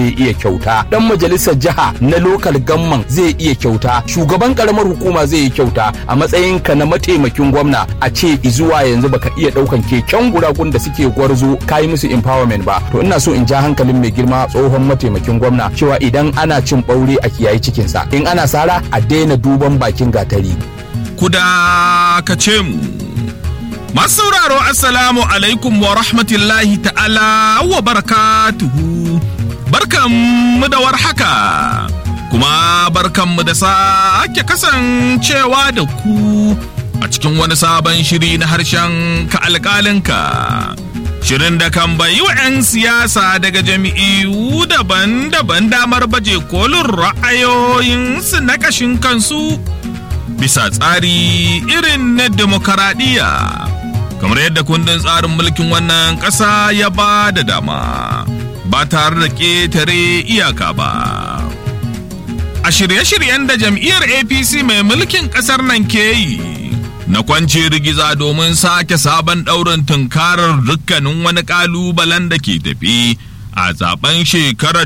zai iya kyauta dan majalisar jiha na lokal gamman zai iya kyauta shugaban karamar hukuma zai yi kyauta a matsayinka na mataimakin gwamna a ce zuwa yanzu baka iya daukan keken guragun da suke gwarzo kayi musu empowerment ba to ina so in ja hankalin mai girma tsohon mataimakin gwamna cewa idan ana cin ɓaure a kiyayi cikinsa in ana sara a daina duban bakin gatari kuda ka ce mu masu sauraro assalamu alaikum wa rahmatullahi ta'ala wa barakatuhu barkanmu da warhaka kuma barkanmu da sake kasancewa da ku a cikin wani sabon shiri na harshen ka alƙalinka shirin da kan bayi wa 'yan siyasa daga jami'u daban-daban damar baje kolin ra'ayoyinsu na ƙashin kansu bisa tsari irin na demokaradiyya kamar yadda kundin tsarin mulkin wannan ƙasa ya ba da dama ba tare da ƙetare iyaka ba a shirye-shiryen da jam'iyyar apc mai mulkin ƙasar nan ke yi na kwance rigiza domin sake sabon ɗaurin tunkarar dukkanin wani ƙalubalen da ke tafi a zaben shekarar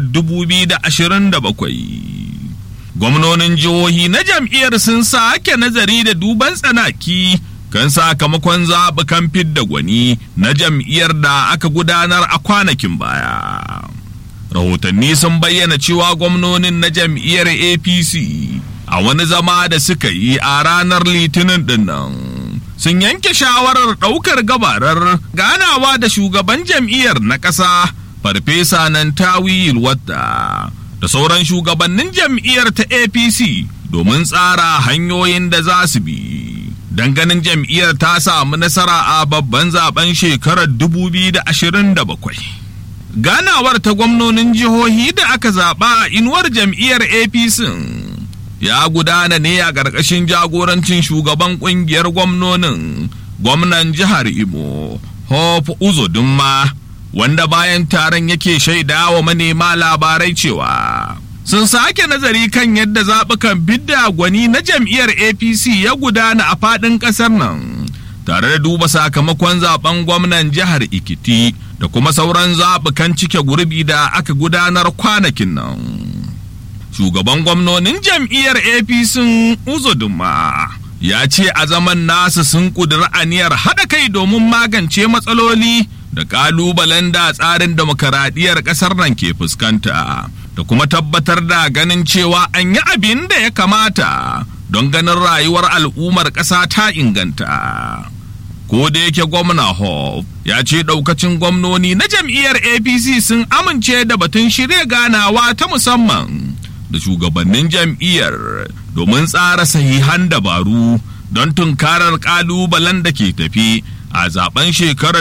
2027 gwamnonin jihohi na jam'iyyar sun sake nazari da duban tsanaki kan sakamakon zaɓukan fidda gwani na jam'iyyar da aka gudanar a kwanakin baya. Rahotanni sun bayyana cewa gwamnonin na jam'iyyar APC a wani zama da suka yi a ranar litinin dinnan. Sun yanke shawarar ɗaukar gabarar ganawa da shugaban jam'iyyar na ƙasa Farfesa Nantawi Yilwata. da sauran shugabannin jam'iyyar ta apc domin tsara hanyoyin da za su bi don ganin jam'iyyar ta samu nasara a babban zaben shekarar 2027 ganawar ta gwamnonin jihohi da aka zaɓa a inuwar jam'iyyar apc ya gudana ne a ƙarƙashin jagorancin shugaban ƙungiyar gwamnonin gwamnan jihar imo hope uzodinma wanda bayan taron yake shaida wa manema labarai cewa sun sake nazari kan yadda zaɓukan bidda gwani na jam'iyyar apc ya gudana a faɗin ƙasar nan tare da duba sakamakon zaben gwamnan jihar ikiti da kuma sauran zaɓukan cike gurbi da aka gudanar kwanakin nan shugaban gwamnonin jam'iyyar apc uzoduma ya ce a zaman nasu sun ƙudiri aniyar haɗa kai domin magance matsaloli da ƙalubalen da tsarin demokaradiyyar ƙasar nan ke fuskanta da kuma tabbatar da ganin cewa an yi abin da ya kamata don ganin rayuwar al'ummar ƙasa ta inganta. Ko da yake gwamna Hope ya ce ɗaukacin gwamnoni na jam'iyyar APC sun amince da batun shirya ganawa ta musamman da shugabannin jam'iyyar domin tsara sahihan dabaru don tunkarar ƙalubalen da ke tafi a zaben shekarar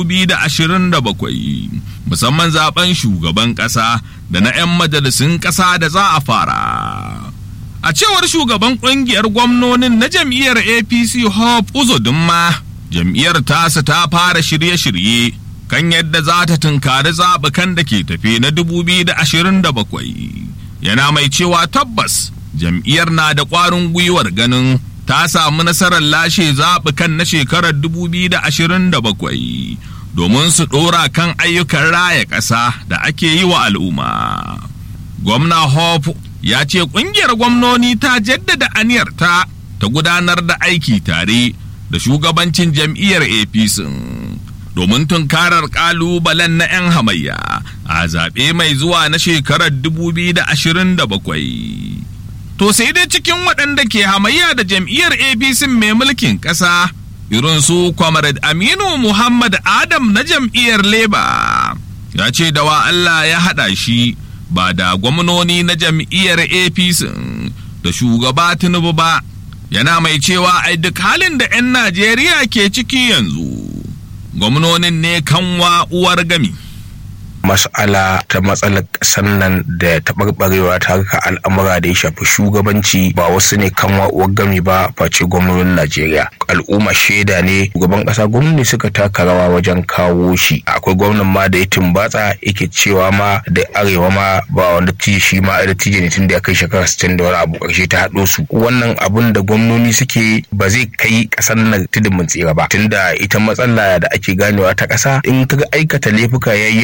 2027 musamman zaben shugaban ƙasa da na 'yan majalisun ƙasa da za a fara. A cewar shugaban ƙungiyar gwamnonin na jam'iyyar APC Hope Uzodinma, jam'iyyar tasa ta fara shirye-shirye kan yadda za ta tunkari zaɓukan da ke tafe na 2027. Yana mai cewa tabbas jam'iyyar na da ƙwarin gwiwar ganin ta samu nasarar lashe zaɓukan na shekarar 2027 domin su ɗora kan ayyukan raya ƙasa da ake yi wa al'umma. Gwamna Hope ya ce ƙungiyar gwamnoni ta jaddada aniyarta ta gudanar da aiki tare da shugabancin jam'iyyar APC domin tunkarar ƙalubalen na 'yan hamayya a zaɓe mai zuwa na shekarar 2027. To sai dai cikin waɗanda ke hamayya da jam'iyyar APC mai mulkin ƙasa irin su Comrade Aminu Muhammad Adam na jam'iyyar Labour ya ce da wa Allah ya haɗa shi ba da gwamnoni na jam'iyyar APC da shugaba Tinubu ba yana mai cewa ai duk halin da 'yan Najeriya ke ciki yanzu gwamnonin ne kanwa uwar gami. mas'ala ta matsalar ƙasar nan da taɓarɓarewa ta harka al'amura da ya shafi shugabanci ba wasu ne kan wa'uwar gami ba face gwamnonin Najeriya. Al'umma shaida ne shugaban ƙasa gwamnati suka taka rawa wajen kawo shi. Akwai gwamnan ma da ya tumbatsa yake cewa ma da arewa ma ba wanda tije shi ma da tije ne tun da ya kai shekara sittin da wani abu ƙarshe ta haɗo su. Wannan abun da gwamnoni suke ba zai kai ƙasar nan tudun mun tsira ba. Tunda ita matsala da ake ganewa ta ƙasa in kaga aikata laifuka yayi yawa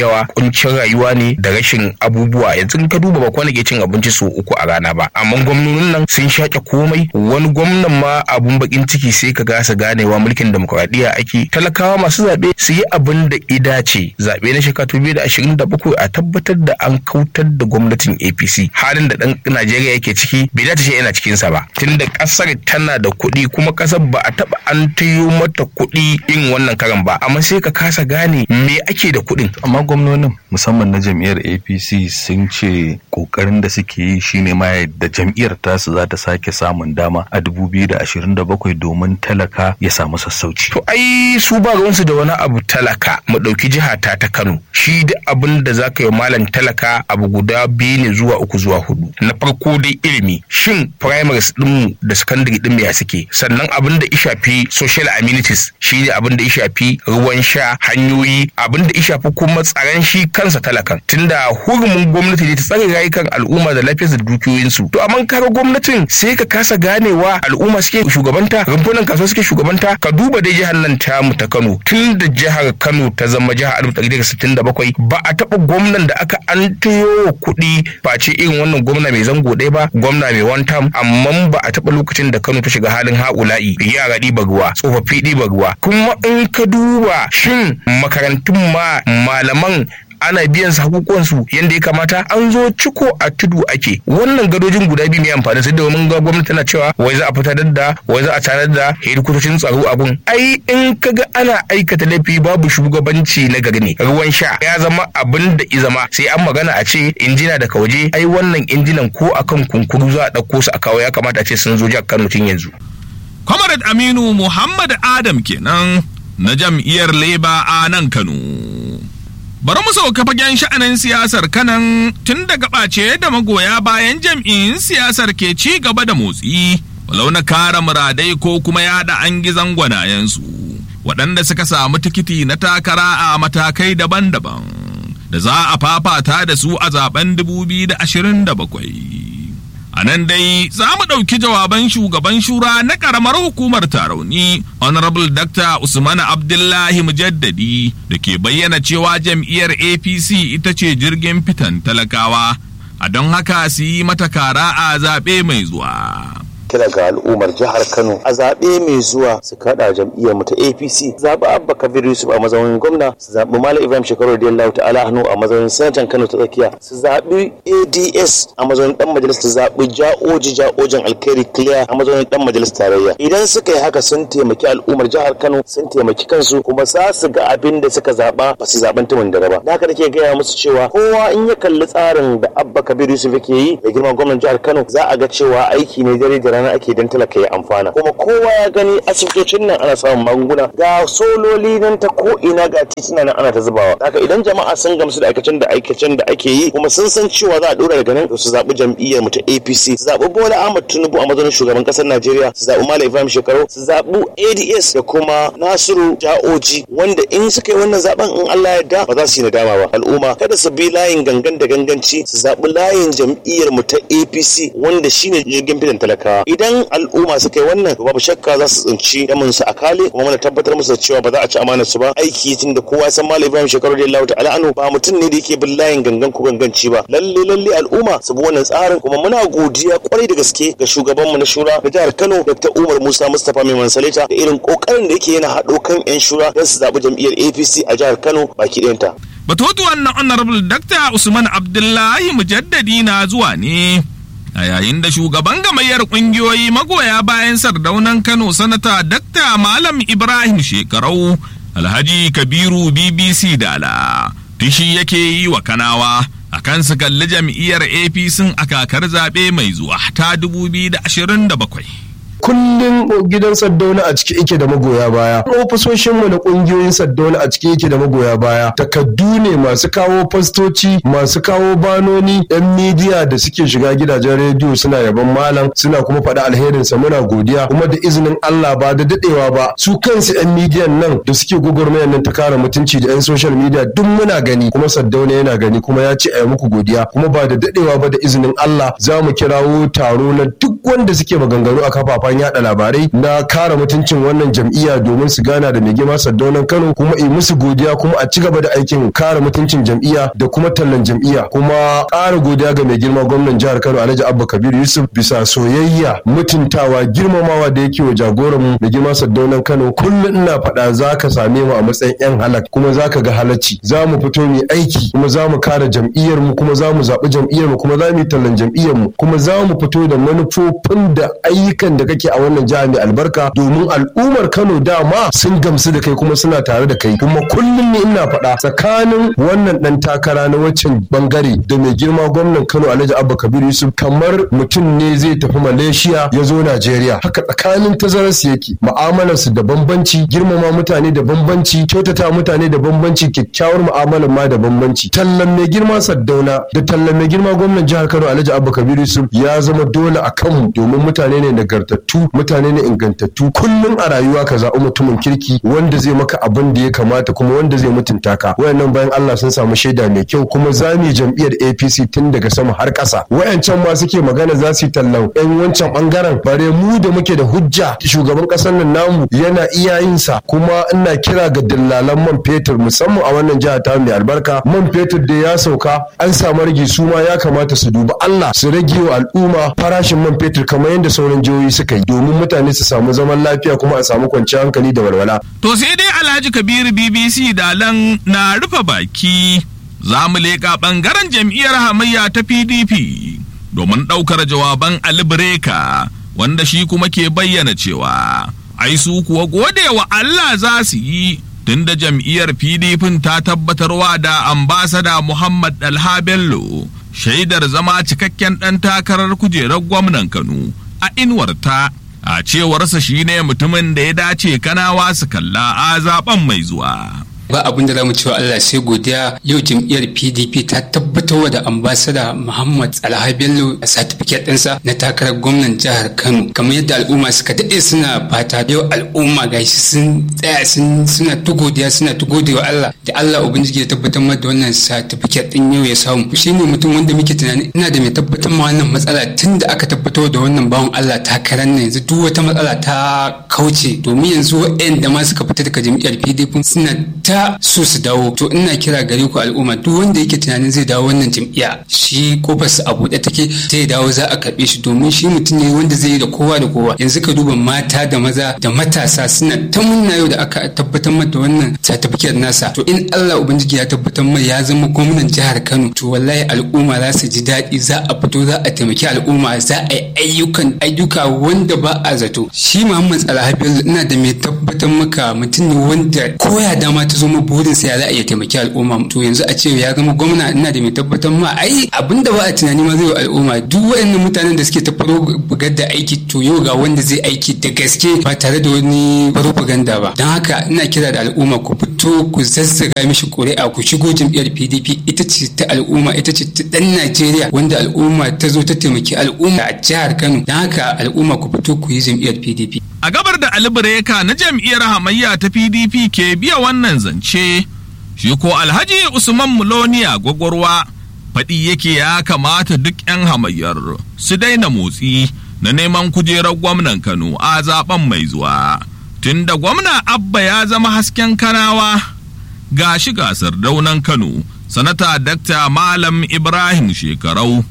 kuncin rayuwa ne da rashin abubuwa yanzu ka duba ba kwana ke cin abinci sau uku a rana ba amma gwamnonin nan sun shaƙe komai wani gwamnan ma abun bakin ciki sai ka gasa ganewa mulkin demokuraɗiyya ake talakawa masu zaɓe su yi abin da ida ce zaɓe na shekara biyu da ashirin da bakwai a tabbatar da an kautar da gwamnatin apc halin da ɗan najeriya yake ciki bai dace shi yana cikinsa ba tunda ƙasar tana da kuɗi kuma ƙasar ba a taɓa an tayo mata kuɗi in wannan karan ba amma sai ka kasa gane me ake da kuɗin amma gwamnonin musamman na jam'iyyar apc sun ce kokarin da suke yi shine ma da jam'iyyar tasu za ta sake samun dama a 2027 domin talaka ya samu sassauci to ai su ba ruwansu da wani abu talaka mu ɗauki jiha ta ta kano shi da abin da za ka yi malam talaka abu guda biyu ne zuwa uku zuwa hudu na farko dai ilimi shin primaries ɗinmu da secondary ɗin ya suke sannan abin da ya shafi social amenities shi ne abin da ya shafi ruwan sha hanyoyi abin da ya shafi kuma tsaron shi kansa talakan tunda hurumin gwamnati ne ta tsare rayukan al'umma da lafiyarsu da dukiyoyinsu to amma kaga gwamnatin sai ka kasa ganewa al'umma suke shugabanta rumfunan kasuwa suke shugabanta ka duba dai jihar nan tamu ta Kano tun da jihar Kano ta zama jihar 1967 ba a taɓa gwamnan da aka an wa kuɗi face irin wannan gwamna mai zango ɗaya ba gwamna mai one term amma ba a taɓa lokacin da Kano ta shiga halin haƙula'i yara ɗiba ruwa tsofaffi ɗiba ruwa kuma in ka duba shin makarantun ma malaman ana biyan su hakukuwansu yadda ya kamata an zo ciko a tudu ake wannan gadojin guda biyu mai amfani sai domin ga gwamnati tana cewa wai za a fitar da wai za a tanar da hedikotocin tsaro abun ai in kaga ana aikata laifi babu shugabanci na gari ne ruwan sha ya zama abin da i zama sai an magana a ce injina daga waje ai wannan injinan ko akan kunkuru za a ɗauko su a kawo ya kamata a ce sun zo jihar Kano tun yanzu. Comrade Aminu Muhammad Adam kenan na jam'iyyar Labour a nan Kano. Bari mu sauka fagen sha'anin siyasar kanan tun daga ɓace da magoya bayan jam'iyyun siyasar ke ci gaba da motsi, walau na kara muradai ko kuma yaɗa an gizon gwanayensu, waɗanda suka samu tikiti na takara a matakai daban-daban, da za a fafata da su a zaben 2027. A nan dai za mu ɗauki jawaban shugaban shura na ƙaramar hukumar tarauni Honorable Dr. Usman Abdullahi Mujaddadi da ke bayyana cewa jam'iyyar APC ita ce jirgin fitan talakawa, a don haka su yi mata kara a zaɓe mai zuwa. kira ga al'ummar jihar Kano a zaɓe mai zuwa su kaɗa jam'iyyar mu ta APC zaɓi Abba Kabir Yusuf a mazaunin gwamna su zaɓi Malam Ibrahim Shekaru Radiyallahu ta'ala hannu a mazaunin sanatan Kano ta tsakiya su zaɓi ADS a mazaunin dan majalis su zaɓi Ja'oji Ja'ojin Alkhairi Clear a mazaunin dan majalis tarayya idan suka yi haka sun taimaki al'ummar jihar Kano sun taimaki kansu kuma za su ga abin da suka zaɓa ba su zaɓen tumin da ba da haka nake gaya musu cewa kowa in ya kalli tsarin da Abba Kabir Yusuf yake yi da girman gwamnan jihar Kano za a ga cewa aiki ne dare da rana ake don talaka ya amfana kuma kowa ya gani asibitocin nan ana samun magunguna ga sololi nan ta ko ina ga titina nan ana ta zubawa haka idan jama'a sun gamsu da aikacen da aikacen da ake yi kuma sun san cewa za a dora daga nan su zaɓi jam'iyyar mu ta APC su zaɓi Bola Ahmad Tinubu a matsayin shugaban ƙasar Najeriya su zaɓi Malam Ibrahim Shekaru su zaɓi ADS da kuma Nasiru Ja'oji wanda in suka yi wannan zaben in Allah ya yarda ba za su yi nadama ba al'umma kada su bi layin gangan da ganganci su zaɓi layin jam'iyyar mu ta APC wanda shine jirgin fitan talakawa idan al'umma suka yi wannan babu shakka za su tsinci damin su a kale kuma muna tabbatar musu da cewa ba za a ci amanar su ba aiki tun da kowa san malam Ibrahim shekaru da Allah ta'ala anu ba mutum ne da yake bin layin gangan ko ganganci ba lalle lalle al'umma su bi wannan tsarin kuma muna godiya kwarai da gaske ga shugabanmu na shura na jihar Kano Dr. Umar Musa Mustapha Mai Mansalita da irin kokarin da yake yana haɗo kan 'yan shura don su zaɓi jam'iyyar APC a jihar Kano baki ɗayanta. Batutuwan na Honorable Dr. Usman Abdullahi Mujaddadi na zuwa ne. a yayin da shugaban gamayyar kungiyoyi magoya bayan sardaunan kano sanata dakta malam ibrahim shekarau alhaji kabiru bbc dala tishi yake yi wa kanawa a kan su kalli jam'iyyar apc a kakar zaɓe mai zuwa ta 2027 kullum gidan saddauna a ciki yake da magoya baya ofisoshinmu na kungiyoyin saddauna a ciki yake da magoya baya takaddu ne masu kawo fastoci masu kawo banoni yan midiya da suke shiga gidajen rediyo suna yaban malam suna kuma faɗa alherinsa muna godiya kuma da izinin Allah ba da dadewa ba su kansu yan midiyan nan da suke gwagwarmayar nan ta kare mutunci da yan social media duk muna gani kuma saddauna yana gani kuma ya ce a yi muku godiya kuma ba da dadewa ba da izinin Allah za mu kirawo taro na duk wanda suke maganganu a kafafen kafafen yada labarai na kare mutuncin wannan jam'iyya domin su gana da mai girma Saddaunan Kano kuma yi musu godiya kuma a ci gaba da aikin kare mutuncin jam'iyya da kuma tallan jam'iyya kuma ƙara godiya ga mai girma gwamnan jihar Kano Alhaji Abba Kabir Yusuf bisa soyayya mutuntawa girmamawa da yake wa jagoran mu mai girma Saddaunan Kano kullum ina faɗa za ka same mu a matsayin yan halak kuma za ka ga halacci za mu fito mu aiki kuma za mu kare jam'iyyar mu kuma za mu zaɓi jam'iyyar mu kuma za mu yi tallan jam'iyyar mu kuma za mu fito da manufofin da ayyukan da kake a wannan jiha mai albarka domin al'ummar Kano dama sun gamsu da kai kuma suna tare da kai kuma kullum ne ina faɗa tsakanin wannan ɗan takara na waccan bangare da mai girma gwamnan Kano Alhaji Abba Kabir Yusuf kamar mutum ne zai tafi Malaysia ya zo Najeriya haka tsakanin tazararsu yake mu'amalarsu da bambanci girmama mutane da bambanci kyautata mutane da bambanci kyakkyawar mu'amalar ma da bambanci tallan mai girma Saddauna da tallan mai girma gwamnan jihar Kano Alhaji Abba Kabir Yusuf ya zama dole a kanmu domin mutane ne nagartattu mutane ne ingantattu kullum a rayuwa ka zaɓi mutumin kirki wanda zai maka abin da ya kamata kuma wanda zai mutunta ka wayannan bayan Allah sun samu shaida mai kyau kuma za mu jam'iyyar APC tun daga sama har ƙasa wayancan ma suke magana za su yi tallan yan wancan bangaren bare mu da muke da hujja shugaban ƙasar nan namu yana iya yin sa kuma ina kira ga dillalan man fetur musamman a wannan jiha ta mai albarka man fetur da ya sauka an samu rage su ma ya kamata su duba Allah su rage wa al'umma farashin man fetur kamar yadda sauran jihohi suka yi domin mutane su samu zaman lafiya kuma a samu kwanciyar hankali da walwala. To sai dai Alhaji Kabiru BBC Dalan na rufe baki za mu leƙa ɓangaren jam'iyyar hamayya ta PDP domin ɗaukar jawaban Ali Breka wanda shi kuma ke bayyana cewa ai su kuwa gode wa Allah za su yi tunda jam'iyyar PDP ta tabbatarwa da ambasada Muhammad Dalha Bello shaidar zama cikakken ɗan takarar kujerar gwamnan Kano a inuwarta a cewarsa shine mutumin da ya dace kanawa su kalla a zaben mai zuwa. ba abin da zamu cewa Allah sai godiya yau jam'iyyar PDP ta tabbatar da ambasada Muhammad Alha Bello a certificate ɗinsa na takarar gwamnan jihar Kano kamar yadda al'umma suka daɗe suna fata yau al'umma gashi sun tsaya sun suna ta godiya suna ta wa Allah da Allah ubangiji ya tabbatar da wannan certificate ɗin yau ya samu shine mutum wanda muke tunani ina da mai tabbatar ma wannan matsala tun da aka tabbatar da wannan bawan Allah takarar nan yanzu duk wata matsala ta kauce domin yanzu waɗanda ma suka fita daga jam'iyyar PDP suna ta so su dawo to ina kira gare ku al'umma duk wanda yake tunanin zai dawo wannan jam'iyya shi kofar su a buɗe take zai dawo za a karɓe shi domin shi mutum ne wanda zai yi da kowa da kowa yanzu ka duba mata da maza da matasa suna ta munna yau da aka tabbatar mata wannan certificate nasa to in Allah ubangiji ya tabbatar mai ya zama gwamnan jihar Kano to wallahi al'umma za su ji daɗi za a fito za a taimaki al'umma za a yi ayyukan ayyuka wanda ba a zato shi Muhammad Salaha Bello ina da mai tabbatar maka mutum ne wanda koya dama ta zo mu burin sa ya za a iya taimaki al'umma to yanzu a ce ya zama gwamna ina da mai tabbatar ma ai abinda ba a tunani ma zai wa al'umma duk waɗannan mutanen da suke ta bugar da aiki to yau ga wanda zai aiki da gaske ba tare da wani propaganda ba don haka ina kira da al'umma ku fito ku zazzaga mishi ƙuri'a ku shigo jam'iyyar PDP ita ce ta al'umma ita ce ta ɗan Najeriya wanda al'umma ta zo ta taimaki al'umma a jihar Kano don haka al'umma ku fito ku yi jam'iyyar PDP A gabar da Ali Breka na jam'iyyar hamayya ta PDP ke biya wannan zance, shi ko Alhaji Usman Muloniya gwagwarwa faɗi yake ya kamata duk 'yan hamayyar su daina motsi na neman kujerar gwamnan Kano a zaben mai zuwa. Tunda gwamna Abba ya zama hasken kanawa ga shi gasar daunan Kano, sanata Dakta Malam Ibrahim Shekarau,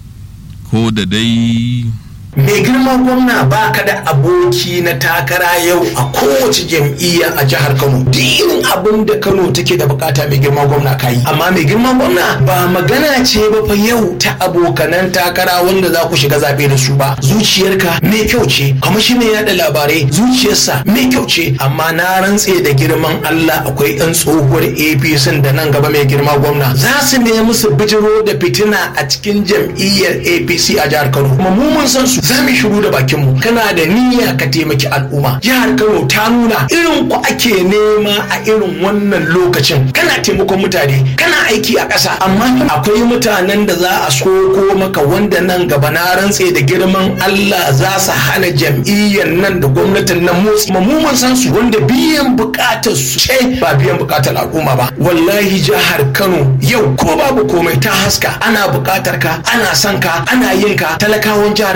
ko da dai. mai girma gwamna ba ka da aboki na takara yau a kowace jam'iyya a jihar kano duk irin abin da kano take da bukata mai girma gwamna ka yi amma mai girma gwamna ba magana ce ba fa yau ta abokanan takara wanda za ku shiga zaɓe da su ba zuciyarka mai kyau ce kuma shi mai yada labarai zuciyarsa mai kyau ce amma na rantse da girman allah akwai yan tsohuwar apc da nan gaba mai girma gwamna za su nemi su bijiro da fitina a cikin jam'iyyar apc a jihar kano kuma mu mun san su za mu shiru da bakin mu kana da niyya ka taimaki al'umma jihar Kano ta nuna irin ku ake nema a irin wannan lokacin kana taimakon mutane kana aiki a ƙasa amma akwai mutanen da za a soko maka wanda nan gaba na rantse da girman Allah za su hana jam'iyyar nan da gwamnatin nan motsi mu mun san su wanda biyan bukatar su ce ba biyan bukatar al'umma ba wallahi jihar Kano yau ko babu komai ta haska ana bukatar ka ana son ka ana yin ka talakawan jihar Kano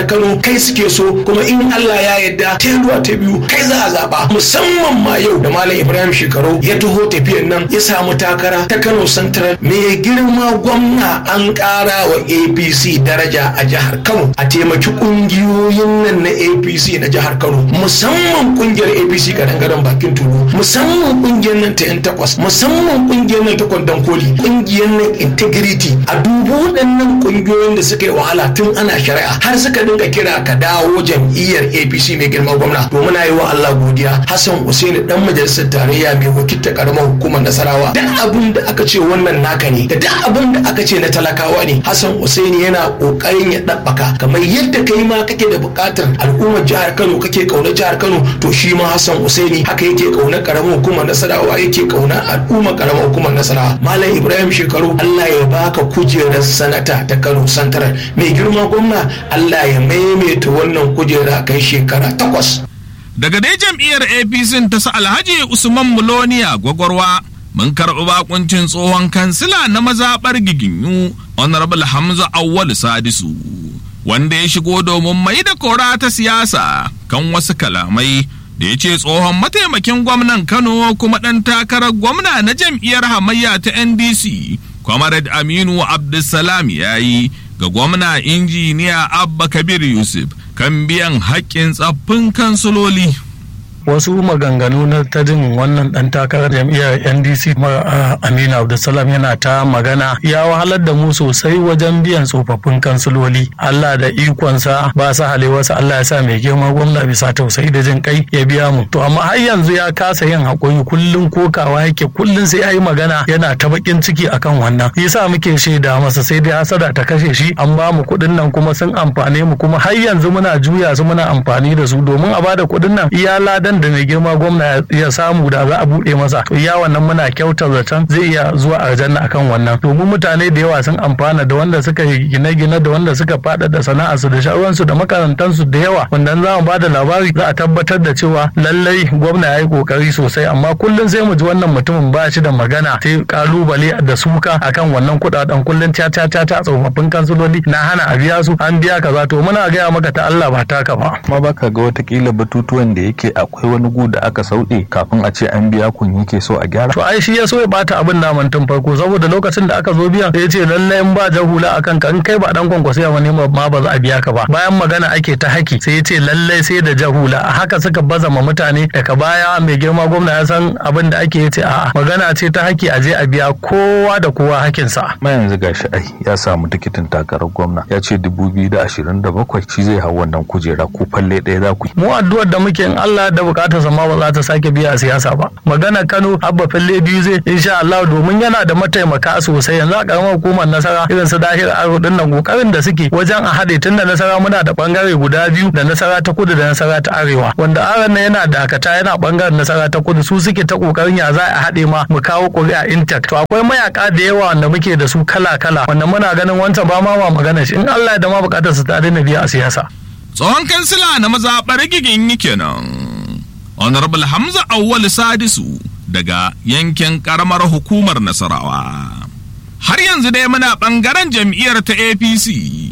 kai suke so kuma in Allah ya yarda ta ta biyu kai za a zaba musamman ma yau da malam Ibrahim Shekaru ya taho tafiyan nan ya samu takara ta Kano Central mai girma gwamna an ƙara wa APC daraja a jihar Kano a taimaki ƙungiyoyin nan na APC na jihar Kano musamman ƙungiyar APC gadon bakin tulu musamman ƙungiyar nan ta yan takwas musamman ƙungiyar nan ta kwandon koli ƙungiyar nan integrity a dubu waɗannan ƙungiyoyin da suka yi wahala tun ana shari'a har suka dinga kira ka dawo jam'iyyar APC mai girma gwamna to muna yi wa Allah godiya Hassan Usaini dan majalisar tarayya mai wakilta karamar hukumar Nasarawa duk abin da aka ce wannan naka ne da duk abin da aka ce na talakawa ne Hassan Usaini yana kokarin ya dabbaka kamar yadda kai ma kake da buƙatar al'ummar jihar Kano kake kauna jihar Kano to shi ma Hassan Usaini haka yake kauna karamar hukumar Nasarawa yake kauna al'ummar karamar hukumar Nasarawa Malam Ibrahim Shekaru Allah ya baka kujerar sanata ta Kano Santarar mai girma gwamna Allah ya maimaita wannan kujera kai shekara takwas. Daga dai jam'iyyar APC ta sa Alhaji Usman Muloniya gwagwarwa mun karɓi bakuncin tsohon kansila na mazaɓar giginyu Honorable Hamza Awwal Sadisu wanda ya shigo domin mai da kora ta siyasa kan wasu kalamai da ya ce tsohon mataimakin gwamnan Kano kuma ɗan takarar gwamna na jam'iyyar hamayya ta NDC Comrade Aminu Abdulsalam ya yi ga gwamna injiniya Abba Kabir Yusuf kan biyan haƙƙin tsaffin kansuloli. wasu maganganu na ta jin wannan dan takarar jam'iyyar ndc aminu abdulsalam yana ta magana ya wahalar da mu sosai wajen biyan tsofaffin kansiloli allah da ikonsa ba sa halewarsa allah ya sa mai girma gwamna bisa tausayi da jin kai ya biya mu to amma har yanzu ya kasa yin haƙuri kullum kokawa yake kullum sai ya yi magana yana ta bakin ciki akan wannan yasa muke shaida masa sai dai hasada ta kashe shi an ba mu kuɗin nan kuma sun amfane mu kuma har yanzu muna juya su muna amfani da su domin a bada kuɗin nan iya ladan da mai girma gwamna ya samu da za a buɗe masa to iya wannan muna kyautar zaton zai iya zuwa aljanna akan wannan domin mutane da yawa sun amfana da wanda suka yi gine-gine da wanda suka faɗaɗa sana'arsu da sha'awansu da makarantansu da yawa wanda za mu ba da labari za a tabbatar da cewa lallai gwamna ya yi kokari sosai amma kullum sai mu ji wannan mutumin ba shi da magana sai kalubale da suka akan wannan kuɗaɗen kullum ta ta ta ta tsofaffin kansuloli na hana a biya su an biya kaza to muna gaya maka ta Allah ba taka ba. ma baka ga watakila batutuwan da yake akwai wani gu da aka sauɗe kafin a ce an biya kun yake so a gyara. To ai shi ya so ya bata abin naman tun farko saboda lokacin da aka zo biyan ya ce lallai in ba jahula akan ka in kai ba dan kwankwasiya wani ma ba za a biya ka ba bayan magana ake ta haki sai ya ce lallai sai da jahula a haka suka baza ma mutane daga baya mai girma gwamna ya san abin da ake ce a magana ce ta haki a je a biya kowa da kowa hakinsa. ma yanzu gashi ai ya samu tikitin takarar gwamna ya ce dubu biyu da ashirin da bakwai shi zai hau wannan kujera ko falle ɗaya za ku yi. mu addu'ar da muke in Allah da bukatar sa ma ba za ta sake biya a siyasa ba magana Kano abba falle biyu zai insha Allah domin yana da mataimaka sosai yanzu a karamar hukumar nasara irin su dahir aro din nan kokarin da suke wajen a haɗe tun da nasara muna da bangare guda biyu da nasara ta kudu da nasara ta arewa wanda aron nan yana dakata yana bangaren nasara ta kudu su suke ta kokarin ya za a haɗe ma mu kawo ƙuri'a intact to akwai mayaka da yawa wanda muke da su kala kala wanda muna ganin wancan ba ma ma magana shi in Allah ya da ma bukatar su ta daina biya a siyasa Tsohon kansila na mazaɓar gigin kenan. Honorable Hamza Awwal Sadisu daga yankin ƙaramar hukumar Nasarawa. Har yanzu dai muna ɓangaren jam'iyyar ta APC,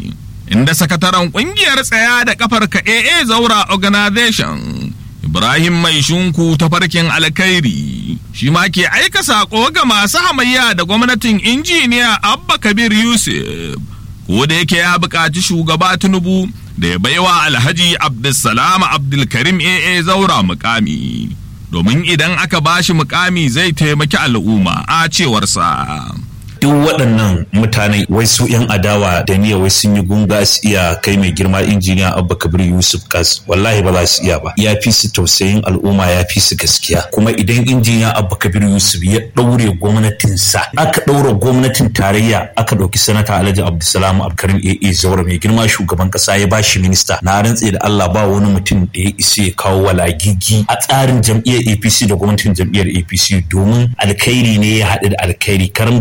inda sakataren ƙungiyar tsaya da ƙafar ka AA Zaura Organization, Ibrahim Mai Shunku ta farkin alkhairi, shi ma ke aika saƙo ga masu hamayya da gwamnatin injiniya Abba Kabir Yusuf, ko da yake ya buƙaci shugaba Tinubu da ya baiwa Alhaji Abdulsalam Abdulkarim AA Zaura mukami. Domin idan aka bashi mukami zai taimaki al'umma a cewarsa. duk waɗannan mutane wai su 'yan adawa da niyya wai sun yi gunga su iya kai mai girma injiniya abba kabir yusuf kas wallahi ba za su iya ba ya fi su tausayin al'umma ya fi su gaskiya kuma idan injiniya abba kabir yusuf ya ɗaure gwamnatinsa aka ɗaura gwamnatin tarayya aka ɗauki sanata alhaji abdulsalam abkarim aa zaura mai girma shugaban ƙasa ya bashi minista na rantse da allah ba wani mutum da ya isa ya kawo walagigi a tsarin jam'iyyar apc da gwamnatin jam'iyyar apc domin alkhairi ne ya haɗu da alkhairi karamci ne ya haɗu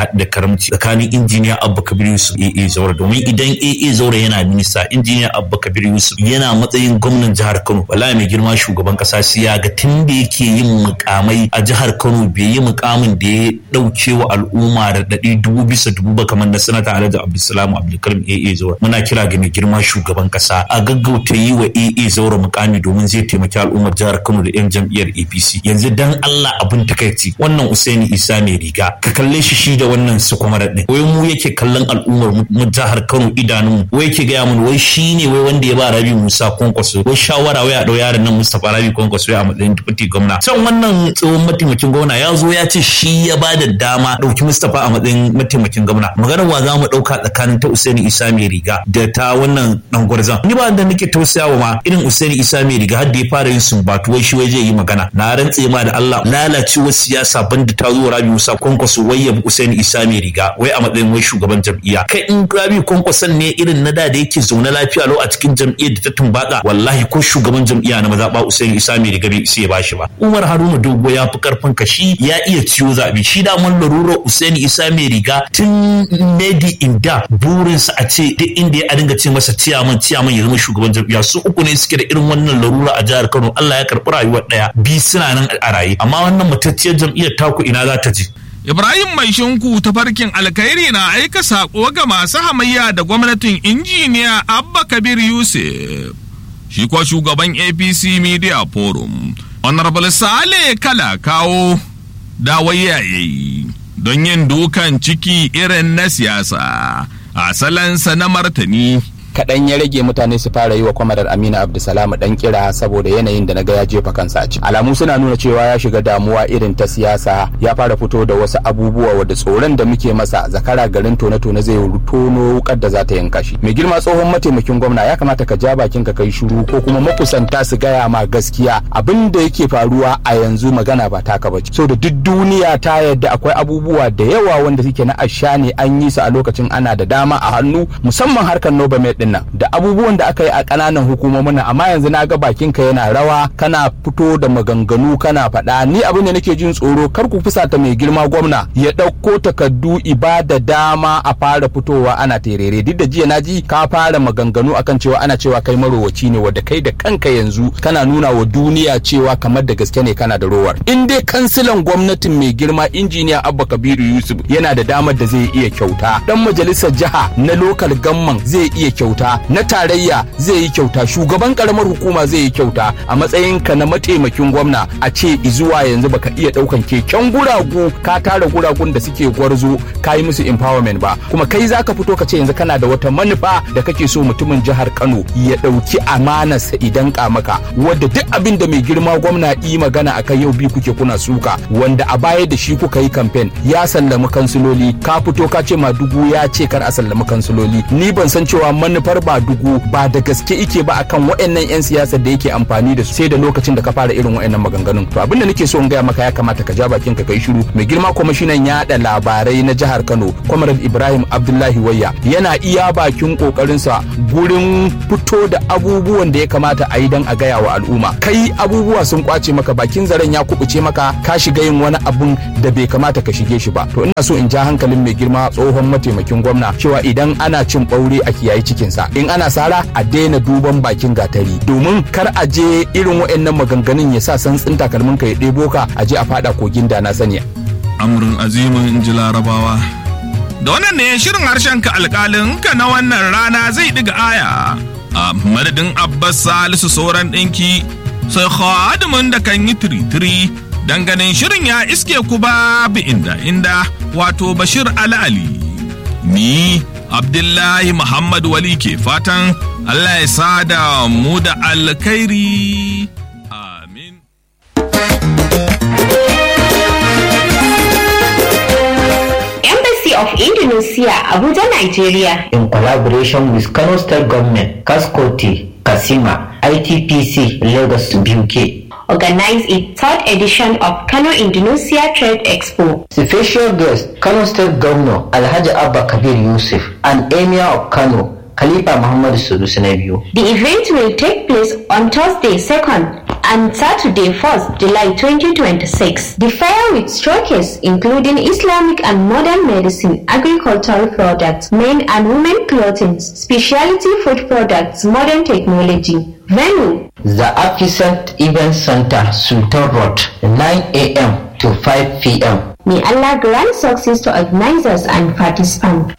da karamci tsakanin injiniya abba kabir yusuf aa zaura domin idan aa zaura yana minista injiniya abba kabir yusuf yana matsayin gwamnan jihar kano wallahi mai girma shugaban kasa sai ya ga tun da yake yin mukamai a jihar kano bai yi mukamin da ya dauke wa al'umma da ɗari dubu bisa dubu ba kamar na sanata alhaji abdulsalam abdulkarim aa zaura muna kira ga mai girma shugaban kasa a gaggauta yi wa aa zaura mukami domin zai taimaki al'ummar jihar kano da yan jam'iyyar apc yanzu dan allah abin takaici wannan usaini isa mai riga ka kalle shi shi da wannan su kuma ɗin wai mu yake kallon al'ummar mu jihar kano idanun wai yake gaya mun wai shi ne wai wanda ya ba rabi musa kwankwaso wai shawara wai a ɗau yaron nan mustapha rabi kwankwaso a matsayin deputy gwamna can wannan tsohon mataimakin gwamna ya zo ya ce shi ya ba da dama ɗauki mustapha a matsayin mataimakin gwamna maganar wa za mu ɗauka tsakanin ta usaini isa mai riga da ta wannan ɗan gwarzan ni ba da nake tausayawa ma irin usaini isa mai riga har da ya fara yin sumbatu wai shi wai zai yi magana na rantse ma da Allah lalacewar siyasa banda ta zo rabi musa kwankwaso wai ya usaini isa mai riga wai a matsayin wai shugaban jam'iyya kai in rabi kwankwason ne irin na da da yake zaune lafiya lau a cikin jam'iyyar da ta tumbaka wallahi ko shugaban jam'iyya na mazaɓa usaini isa mai riga bai isa ya bashi ba umar haruna dogo ya fi karfin ka shi ya iya ciwo zaɓe shi da mun larura usaini isa mai riga tun medi inda burinsa a ce duk inda ya dinga ce masa ciyaman ciyaman ya zama shugaban jam'iyya su uku ne suke da irin wannan larura a jihar kano allah ya karɓi rayuwar ɗaya bi suna nan a raye amma wannan matacciyar jam'iyyar taku ina za ta je Ibrahim Mai Shinku tafarkin alkhairi na aika saƙo ga masu hamayya da gwamnatin injiniya Abba Kabir Yusuf. Shi kuwa shugaban APC Media Forum, Honorable Sale Kala kawo dawayya yayi don yin dukan ciki irin na siyasa. A salansa na martani kaɗan ya rage mutane su fara yi wa kwamarar amina abdulsalam dan kira saboda yanayin da naga ya jefa kansa a ciki alamu suna nuna cewa ya shiga damuwa irin ta siyasa ya fara fito da wasu abubuwa wadda tsoron da muke masa zakara garin tone-tone zai tono wukar da za ta yanka shi mai girma tsohon mataimakin gwamna ya kamata ka ja bakin ka kai shiru ko kuma makusanta su gaya ma gaskiya abin da yake faruwa a yanzu magana ba taka bace so da duk duniya ta yadda akwai abubuwa da yawa wanda suke na asha ne an yi su a lokacin ana da dama a hannu musamman harkar Nobel din nan da abubuwan da aka yi a ƙananan hukumomin nan amma yanzu na ga bakin ka yana rawa kana fito da maganganu kana faɗa ni abin da nake jin tsoro kar ku fusata mai girma gwamna ya ɗauko takardu ibada dama a fara fitowa ana terere duk da jiya na ji ka fara maganganu akan cewa ana cewa kai marowaci ne wadda kai da kanka yanzu kana nuna wa duniya cewa kamar da gaske ne kana da rowar in dai kansilan gwamnatin mai girma injiniya abba kabiru yusuf yana da damar da zai iya kyauta dan majalisar jiha na lokal gamman zai iya kyauta na tarayya zai yi kyauta shugaban karamar hukuma zai yi kyauta a matsayin ka na mataimakin gwamna a ce zuwa yanzu baka iya daukan keken guragu ka tara guragun da suke gwarzo ka yi musu empowerment ba kuma kai zaka fito ka ce yanzu kana da wata manufa da kake so mutumin jihar Kano ya dauki amanarsa idan ka maka wadda duk abin da mai girma gwamna yi magana akan yau bi kuke kuna suka wanda a baya da shi kuka yi campaign ya sallami kansiloli ka fito ka ce ma dubu ya ce kar a sallami kansiloli ni ban san cewa manufar ba dugu ba da gaske ike ba akan waɗannan 'yan siyasar da yake amfani da su sai da lokacin da ka fara irin waɗannan maganganun to abin da nake so in gaya maka ya kamata ka ja bakin ka kai shiru mai girma kwamishinan yaɗa labarai na jihar Kano Comrade Ibrahim Abdullahi Wayya yana iya bakin kokarinsa gurin fito da abubuwan da ya kamata a yi don a gaya wa al'umma kai abubuwa sun kwace maka bakin zaren ya kubuce maka ka shiga yin wani abun da bai kamata ka shige shi ba to ina so in ja hankalin mai girma tsohon mataimakin gwamna cewa idan ana cin ɓaure a kiyayi cikinsa in ana sara a daina duban bakin gatari domin kar a je irin waɗannan maganganun ya sa santsin takalmin ka ya ɗebo ka a je a fada kogin da na sani amurin azimin in ji larabawa da wannan ne shirin harshen ka alkalin ka na wannan rana zai ɗiga aya a madadin abbas salisu sauran ɗinki sai khadimin da kan yi tiri-tiri ganin shirin ya iske ku ba bi inda inda wato bashir ali ni abdullahi muhammad wali ke fatan allah ya sada mu da alkhairi amin Embassy of Indonesia, Abuja, Nigeria. In collaboration with Kano State Government, Kaskoti, Kasima, ITPC, Lagos, UK. Organize its third edition of Kano Indonesia Trade Expo. Special guest, Kano State Governor Alhaji Abba Kabir Yusuf and Emir of Kano, Khalifa Muhammad Sunusi na biyu. The event will take place on Thursday 2nd and Saturday 1st July 2026. The fair with showcase including Islamic and modern medicine, agricultural products, men and women clothing, specialty food products, modern technology. Venue The Afisant Event Center, Sultan Road, 9 a.m. to 5 p.m. May Allah grant success to organizers and participants.